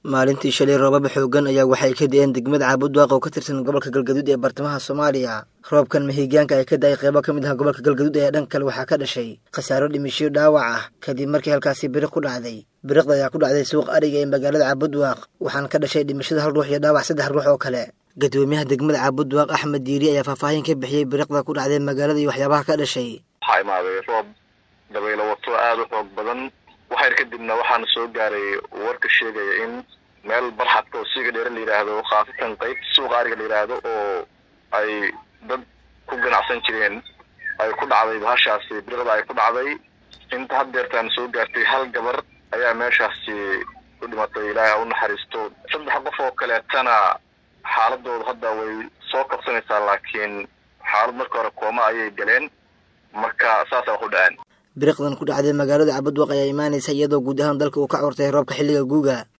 maalintii shalay roobaba xoogan ayaa waxay ka da-een degmada caabudwaaq oo ka tirsan gobolka galgaduud ee bartamaha soomaaliya roobkan mahigaanka ay ka da-ay qeybo ka mid ah gobolka galgaduud ayaa dhan kale waxaa ka dhashay khasaaro dhimisho dhaawac ah kadib markii halkaasi biriq ku dhacday biriqda ayaa ku dhacday suuq ariga ee magaalada caabudwaaq waxaana ka dhashay dhimashada hal ruux iyo dhaawac saddex ruux oo kale gadoomiyaha degmada caabudwaaq axmed diiri ayaa faahfaahin ka bixiyey biriqda ku dhacday magaalada iyo waxyaabaha ka dhashay waxaa imaaday roob dabaylo wato aada u xoog badan waxayr kadibna waxaana soo gaaray warka sheegaya in meel barxadka oo siiga dheere la yidhaahdo khaasatan qayb suuqa ariga la yidhaahdo oo ay dad ku ganacsan jireen ay ku dhacday bahashaasi biriqda ay ku dhacday inta haddeertaan soo gaartay hal gabar ayaa meeshaasi ku dhimatay ilaahay ha u naxariisto saddex qof oo kaleetana xaaladooda hadda way soo kabsanaysaa laakiin xaalad marka hore kooma ayay galeen marka saasa wax u dhaceen biriqdan ku dhacday magaalada cabudwaq ayaa imaanaysa iyadoo guud ahaan dalka uu ka curtay roobka xilliga guuga